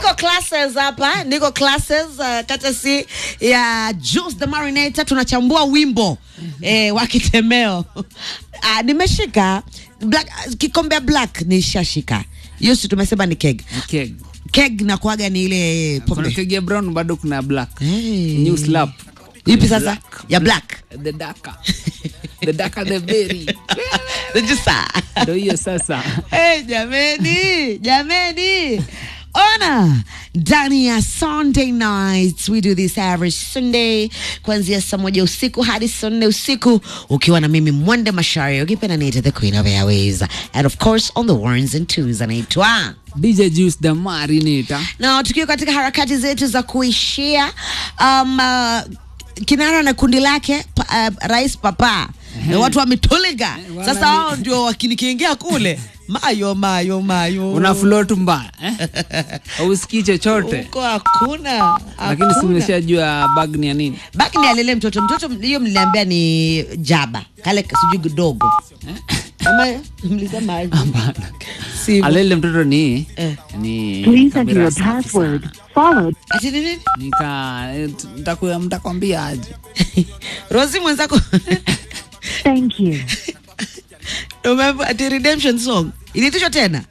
niko classes hapa, niko classes uh, katasi ya Juice the Marinator, tunachambua wimbo eh, wa kitemeo ah, nimeshika black, kikombe black nishashika hiyo, si tumesema ni keg Keg. keg na kuaga ni ile Kuna pombe keg ya brown bado kuna black. Hey. New slap. ipi sasa ya black The darker. The darker the berry. Najisa. Ndio hiyo sasa. Hey, jameni jameni ona ndani ya sunday nights we do this every sunday kuanzia saa moja usiku hadi saa nne usiku ukiwa na mimi mwende mashari ukipenda niite the queen of airways and of course on the ones and twos anaitwa DJ Juice the Marinator. na tukiwa katika harakati zetu za kuishia um, uh, kinara na kundi lake pa, uh, rais papa na watu wametoliga wana sasa ni- wao ndio wakinikiingia kule mayo mayo mayo Una float mbaya eh? Hausikii chochote. huko hakuna Lakini si hakuna. umeshajua bag ni ya nini? baki ni alele mtoto mtoto hiyo mliniambia ni jaba kale sijui dogo ama mlisema aje? Sivyo. Alele mtoto ni Eh. ni Please enter kamera your safi password, sana. followed ati ni nini Nika eh, t- mtakuya- mtakwambia aje. rosi mwenzako thank you. Umeambiwa ati redemption song iliitishwa tena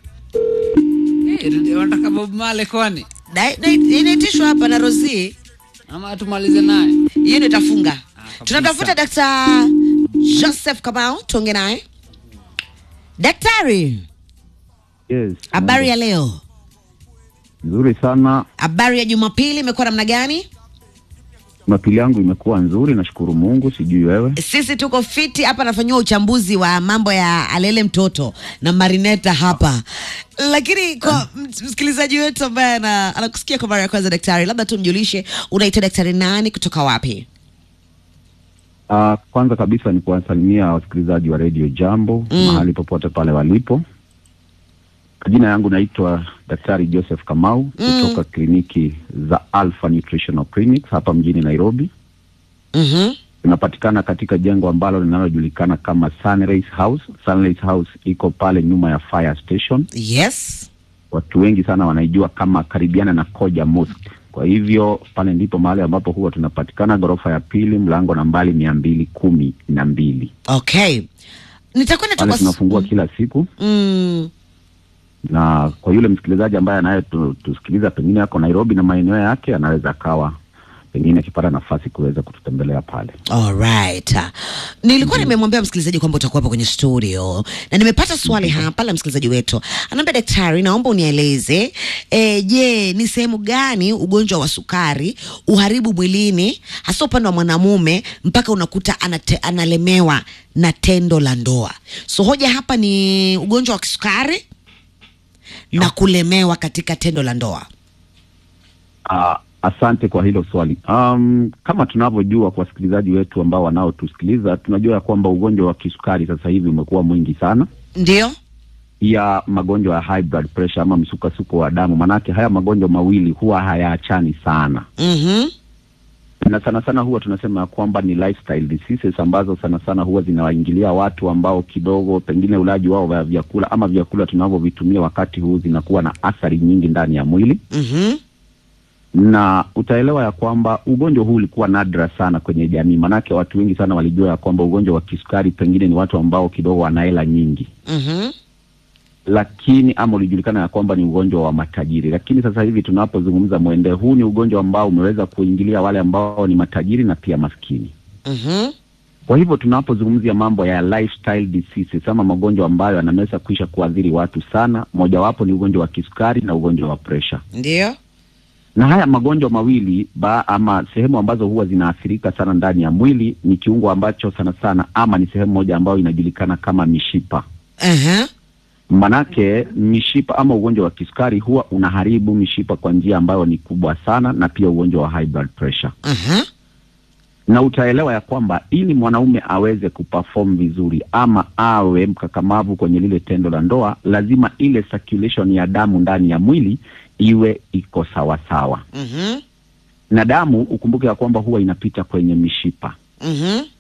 Eh, Wanataka Bob Marley kwani? Na- na- inaitishwa hapa na rosi Ama tumalize naye. hiyo ndio itafunga kabisa. tunatafuta Dr. Joseph Kamau tuonge naye daktari Yes. habari ya leo Nzuri sana. habari ya jumapili imekuwa namna gani Jumapili yangu imekuwa nzuri, nashukuru Mungu. Sijui wewe. sisi tuko fiti hapa nafanyiwa uchambuzi wa mambo ya alele mtoto na marineta hapa lakini kwa ms- msikilizaji wetu ambaye ana- anakusikia kwa mara ya kwanza daktari labda tu mjulishe unaitwa daktari nani kutoka wapi Uh, kwanza kabisa ni kuwasalimia wasikilizaji wa Radio Jambo Mm. mahali popote pale walipo. Jina yangu naitwa Daktari Joseph Kamau kutoka kliniki za Alpha Nutritional Clinics hapa mjini Nairobi. mm-hmm. Tunapatikana katika jengo ambalo linalojulikana kama Sunrise House. Sunrise House iko pale nyuma ya fire station. yes watu wengi sana wanaijua kama karibiana na Koja Mosque. Kwa hivyo pale ndipo mahali ambapo huwa tunapatikana, ghorofa ya pili, mlango nambari mia mbili kumi na mbili. okay nitakwenda tu Pale kwa s- tunafungua kila siku, mm, na kwa yule msikilizaji ambaye anaye tu- tusikiliza pengine ako Nairobi na maeneo yake, anaweza akawa pengine akipata nafasi kuweza kututembelea pale. Alright. Nilikuwa nimemwambia msikilizaji kwamba utakuwa hapa kwenye studio na nimepata swali hapa la msikilizaji wetu. Anaambia daktari, naomba unieleze eh, je, ni sehemu gani ugonjwa wa sukari uharibu mwilini hasa upande wa mwanamume mpaka unakuta anate, analemewa na tendo la ndoa. So hoja hapa ni ugonjwa wa kisukari na kulemewa katika tendo la ndoa. Uh, asante kwa hilo swali. Um, kama tunavyojua kwa wasikilizaji wetu ambao wanaotusikiliza, tunajua ya kwamba ugonjwa wa kisukari sasa hivi umekuwa mwingi sana Ndio? ya magonjwa ya high blood pressure ama msukasuko wa damu. Manake haya magonjwa mawili huwa hayaachani sana, Mhm. na sana sana huwa tunasema ya kwamba ni lifestyle diseases ambazo sana sana huwa zinawaingilia watu ambao kidogo pengine ulaji wao wa vyakula ama vyakula tunavyovitumia wakati huu zinakuwa na athari nyingi ndani ya mwili, Mhm. na utaelewa ya kwamba ugonjwa huu ulikuwa nadra sana kwenye jamii, manake watu wengi sana walijua ya kwamba ugonjwa wa kisukari pengine ni watu ambao kidogo wana hela nyingi Mhm. lakini ama ulijulikana ya kwamba ni ugonjwa wa matajiri. Lakini sasa hivi tunapozungumza mwende, huu ni ugonjwa ambao umeweza kuingilia wale ambao ni matajiri na pia maskini. Mhm. Kwa hivyo tunapozungumzia mambo ya lifestyle diseases ama magonjwa ambayo yanaweza kuisha kuadhiri watu sana, mojawapo ni ugonjwa wa kisukari na ugonjwa wa presha. Ndio? Na haya magonjwa mawili ba, ama sehemu ambazo huwa zinaathirika sana ndani ya mwili ni kiungo ambacho sana sana ama ni sehemu moja ambayo inajulikana kama mishipa. Aha. Manake mishipa ama ugonjwa wa kisukari huwa unaharibu mishipa kwa njia ambayo ni kubwa sana, na pia ugonjwa wa high blood pressure. Aha. Na utaelewa ya kwamba ili mwanaume aweze kuperform vizuri ama awe mkakamavu kwenye lile tendo la ndoa, lazima ile circulation ya damu ndani ya mwili iwe iko sawasawa, Mhm. na damu ukumbuke ya kwamba huwa inapita kwenye mishipa. Mhm.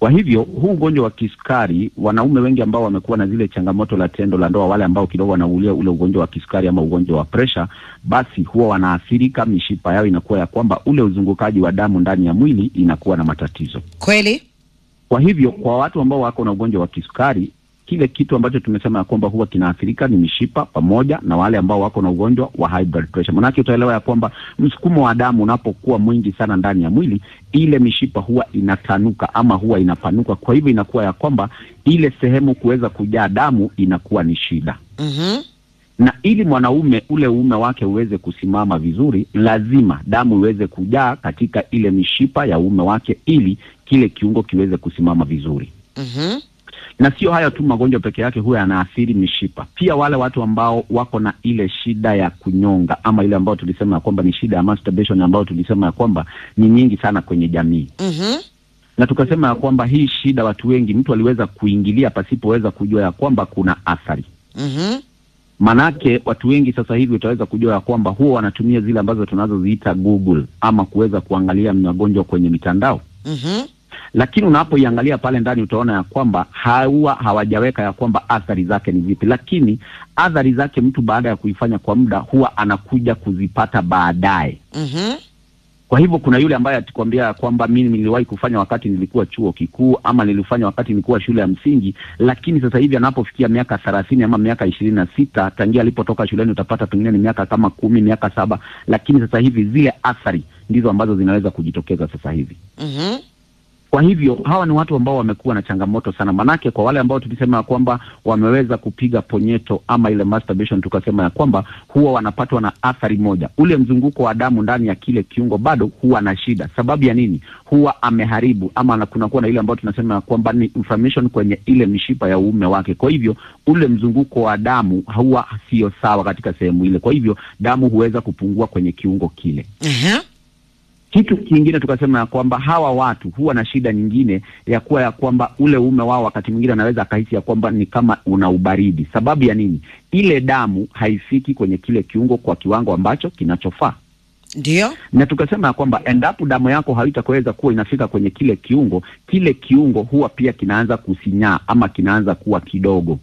Kwa hivyo huu ugonjwa wa kisukari, wanaume wengi ambao wamekuwa na zile changamoto la tendo la ndoa, wale ambao kidogo wanaulia ule ugonjwa wa kisukari ama ugonjwa wa presha, basi huwa wanaathirika, mishipa yao inakuwa ya kwamba ule uzungukaji wa damu ndani ya mwili inakuwa na matatizo. Kweli? Kwa hivyo kwa watu ambao wako na ugonjwa wa kisukari, kile kitu ambacho tumesema ya kwamba huwa kinaathirika ni mishipa pamoja na wale ambao wako na ugonjwa wa high blood pressure. Manake utaelewa ya kwamba msukumo wa damu unapokuwa mwingi sana ndani ya mwili, ile mishipa huwa inatanuka ama huwa inapanuka. Kwa hivyo inakuwa ya kwamba ile sehemu kuweza kujaa damu inakuwa ni shida Mhm. na ili mwanaume ule uume wake uweze kusimama vizuri, lazima damu iweze kujaa katika ile mishipa ya uume wake, ili kile kiungo kiweze kusimama vizuri. Mhm. Na sio hayo tu, magonjwa peke yake huwa yanaathiri mishipa. Pia wale watu ambao wako na ile shida ya kunyonga ama ile ambayo tulisema ya kwamba ni shida ya masturbation, ambayo tulisema ya kwamba ni nyingi sana kwenye jamii Mhm. na tukasema ya kwamba hii shida watu wengi, mtu aliweza kuingilia pasipoweza kujua ya kwamba kuna athari Mhm. Manake watu wengi sasa hivi utaweza kujua ya kwamba huwa wanatumia zile ambazo tunazoziita Google ama kuweza kuangalia magonjwa kwenye mitandao, Mhm. lakini unapoiangalia pale ndani utaona ya kwamba hawa hawajaweka ya kwamba athari zake ni zipi, lakini athari zake mtu baada ya kuifanya kwa muda huwa anakuja kuzipata baadaye. Mhm. Kwa hivyo kuna yule ambaye atakwambia ya kwamba mimi niliwahi kufanya wakati nilikuwa chuo kikuu ama nilifanya wakati nilikuwa shule ya msingi, lakini sasa hivi anapofikia miaka thelathini ama miaka ishirini na sita tangia alipotoka shuleni, utapata pengine ni miaka kama kumi, miaka saba, lakini sasa hivi zile athari ndizo ambazo zinaweza kujitokeza sasa hivi. Mhm. Kwa hivyo hawa ni watu ambao wamekuwa na changamoto sana, manake kwa wale ambao tulisema ya kwamba wameweza kupiga ponyeto ama ile masturbation, tukasema ya kwamba huwa wanapatwa na athari moja, ule mzunguko wa damu ndani ya kile kiungo bado huwa na shida. Sababu ya nini? Huwa ameharibu ama na- kunakuwa na ile ambayo tunasema ya kwamba ni inflammation kwenye ile mishipa ya uume wake. Kwa hivyo ule mzunguko wa damu huwa sio sawa katika sehemu ile, kwa hivyo damu huweza kupungua kwenye kiungo kile. Aha. Kitu kingine tukasema ya kwamba hawa watu huwa na shida nyingine ya kuwa ya kwamba ule uume wao wakati mwingine anaweza akahisi ya kwamba ni kama una ubaridi. Sababu ya nini? Ile damu haifiki kwenye kile kiungo kwa kiwango ambacho kinachofaa, Ndio. na tukasema ya kwamba endapo damu yako haitakuweza kuwa inafika kwenye kile kiungo, kile kiungo huwa pia kinaanza kusinyaa ama kinaanza kuwa kidogo.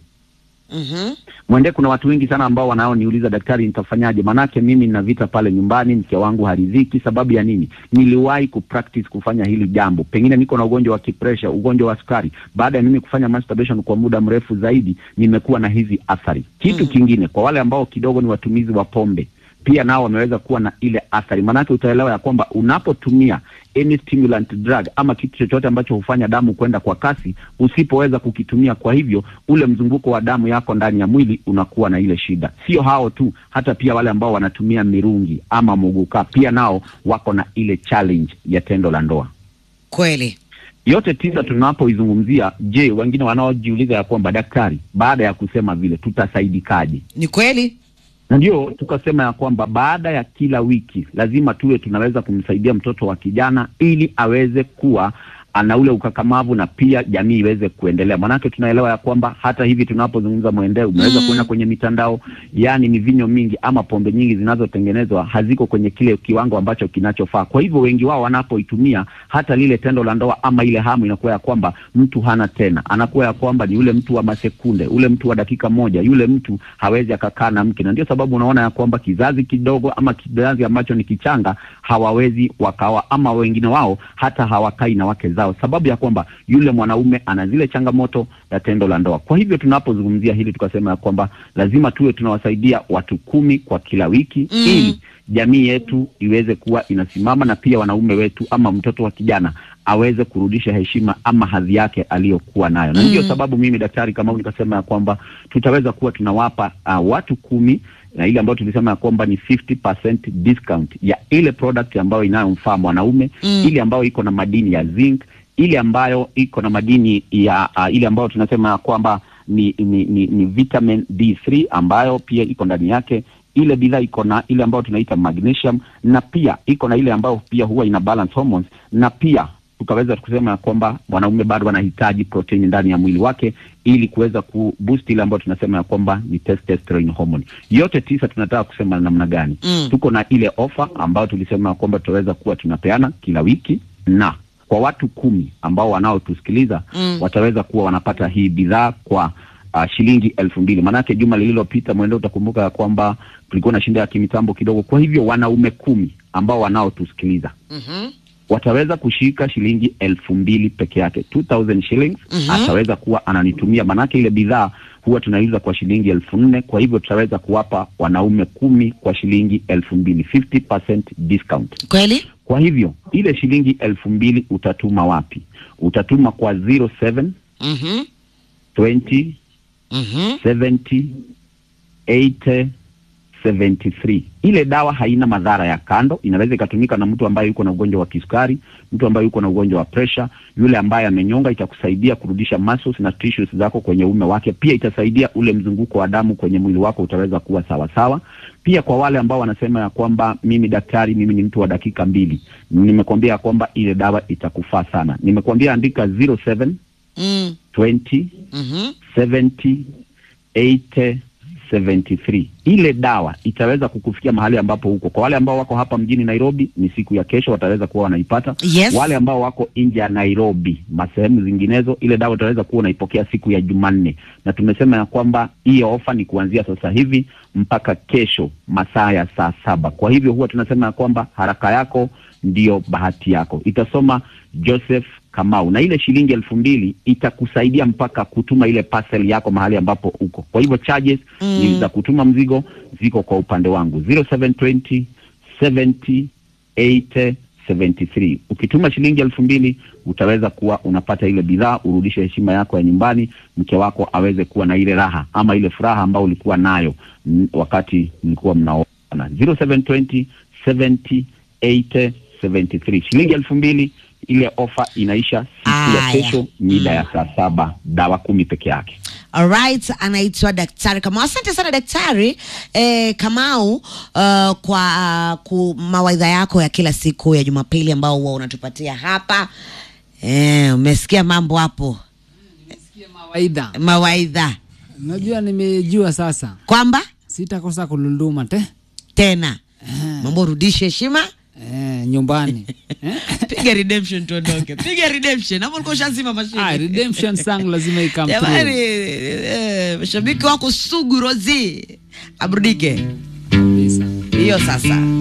Mhm. Mwende, kuna watu wengi sana ambao wanaoniuliza daktari, nitafanyaje? Manake mimi nina vita pale nyumbani, mke wangu haridhiki. Sababu ya nini? Niliwahi kupractice kufanya hili jambo, pengine niko na ugonjwa wa kipresha, ugonjwa wa sukari. Baada ya mimi kufanya masturbation kwa muda mrefu zaidi, nimekuwa na hizi athari. Kitu Mhm. kingine, kwa wale ambao kidogo ni watumizi wa pombe pia nao wameweza kuwa na ile athari, maanake utaelewa ya kwamba unapotumia any stimulant drug ama kitu chochote ambacho hufanya damu kwenda kwa kasi, usipoweza kukitumia, kwa hivyo ule mzunguko wa damu yako ndani ya mwili unakuwa na ile shida. Sio hao tu, hata pia wale ambao wanatumia mirungi ama muguka pia nao wako na ile challenge ya tendo la ndoa. Kweli. Yote tisa tunapoizungumzia, je, wengine wanaojiuliza ya kwamba daktari, baada ya kusema vile tutasaidikaje? Ni kweli. na ndio tukasema ya kwamba baada ya kila wiki lazima tuwe tunaweza kumsaidia mtoto wa kijana ili aweze kuwa ana ule ukakamavu na pia jamii iweze kuendelea. Maanake tunaelewa ya kwamba hata hivi tunapozungumza mwendeo, unaweza Mm. kuona kwenye mitandao, yani mivinyo mingi ama pombe nyingi zinazotengenezwa haziko kwenye kile kiwango ambacho kinachofaa. Kwa hivyo wengi wao wanapoitumia, hata lile tendo la ndoa ama ile hamu inakuwa ya kwamba mtu hana tena, anakuwa ya kwamba ni yule mtu wa masekunde, ule mtu wa dakika moja, yule mtu hawezi akakaa na mke, na ndio sababu unaona ya kwamba kizazi kidogo ama kizazi ambacho ni kichanga hawawezi wakawa, ama wengine wao hata hawakai na wake zao, sababu ya kwamba yule mwanaume ana zile changamoto ya tendo la ndoa. Kwa hivyo tunapozungumzia hili tukasema ya kwamba lazima tuwe tunawasaidia watu kumi kwa kila wiki Mm. ili jamii yetu iweze kuwa inasimama na pia wanaume wetu ama mtoto wa kijana aweze kurudisha heshima ama hadhi yake aliyokuwa nayo, na Mm. ndio sababu mimi daktari Kamau nikasema ya kwamba tutaweza kuwa tunawapa uh, watu kumi na ile ambayo tulisema ya kwamba ni 50% discount ya ile product ambayo inayomfaa mwanaume Mm. ile ambayo iko na madini ya zinc, ile ambayo iko na madini ya uh, ile ambayo tunasema ya kwamba ni, ni, ni, ni vitamin D3 ambayo pia iko ndani yake. Ile bidhaa iko na ile ambayo tunaita magnesium na pia iko na ile ambayo pia huwa ina balance hormones na pia tukaweza kusema ya kwamba mwanaume bado anahitaji protein ndani ya mwili wake ili kuweza kuboost ile ambayo tunasema ya kwamba ni testosterone hormone. Yote tisa tunataka kusema namna gani? Mm. Tuko na ile ofa ambayo tulisema ya kwamba tutaweza kuwa tunapeana kila wiki na kwa watu kumi ambao wanaotusikiliza Mm. wataweza kuwa wanapata hii bidhaa kwa uh, shilingi elfu mbili maanake juma lililopita mwende utakumbuka ya kwamba tulikuwa na shinda ya kimitambo kidogo kwa hivyo wanaume kumi ambao wanaotusikiliza Mhm. wataweza kushika shilingi elfu mbili peke yake 2000 shillings Mhm. ataweza kuwa ananitumia manake ile bidhaa huwa tunaiuza kwa shilingi elfu nne kwa hivyo tutaweza kuwapa wanaume kumi kwa shilingi elfu mbili 50% discount Kweli? kwa hivyo ile shilingi elfu mbili utatuma wapi utatuma kwa 07 Mhm. 20 Mhm. 70 80 73 ile dawa haina madhara ya kando inaweza ikatumika na mtu ambaye yuko na ugonjwa wa kisukari mtu ambaye yuko na ugonjwa wa pressure yule ambaye amenyonga itakusaidia kurudisha muscles na tissues zako kwenye ume wake pia itasaidia ule mzunguko wa damu kwenye mwili wako utaweza kuwa sawa sawa pia kwa wale ambao wanasema ya kwamba mimi daktari mimi ni mtu wa dakika mbili nimekwambia ya kwamba ile dawa itakufaa sana nimekwambia andika 07 Mm. 20 Mhm. 70 80 73 ile dawa itaweza kukufikia mahali ambapo huko kwa wale ambao wako hapa mjini nairobi ni siku ya kesho wataweza kuwa wanaipata Yes. wale ambao wako nje ya nairobi masehemu zinginezo ile dawa utaweza kuwa unaipokea siku ya jumanne na tumesema ya kwamba hiyo ofa ni kuanzia sasa hivi mpaka kesho masaa ya saa saba kwa hivyo huwa tunasema ya kwamba haraka yako ndiyo bahati yako itasoma joseph kamau na ile shilingi elfu mbili itakusaidia mpaka kutuma ile parcel yako mahali ambapo uko kwa hivyo charges Mm. ni za kutuma mzigo ziko kwa upande wangu 0720 70 80 73 ukituma shilingi elfu mbili utaweza kuwa unapata ile bidhaa urudishe heshima yako ya nyumbani mke wako aweze kuwa na ile raha ama ile furaha ambayo ulikuwa nayo mm, wakati mlikuwa mnaoana 0720 70 80 73 shilingi elfu mbili ile ofa inaisha siku ya Aya. kesho mida ya saa saba dawa kumi peke yake Alright, anaitwa Daktari Kamau. Asante sana Daktari eh, Kamau uh, kwa uh, ku mawaidha yako ya kila siku ya Jumapili ambao huwa unatupatia hapa. Eh, umesikia mambo hapo, Sikia mawaidha. mawaidha Unajua nimejua sasa. kwamba Sitakosa kulunduma te. tena mambo rudishe heshima Eh, nyumbani. eh? piga redemption tuondoke, piga redemption. Hapo ulikuwa ushazima Ah, mashine. redemption song lazima ikam Jamani, through. eh, mashabiki wako sugu Rozi aburudike Kabisa. hiyo sasa.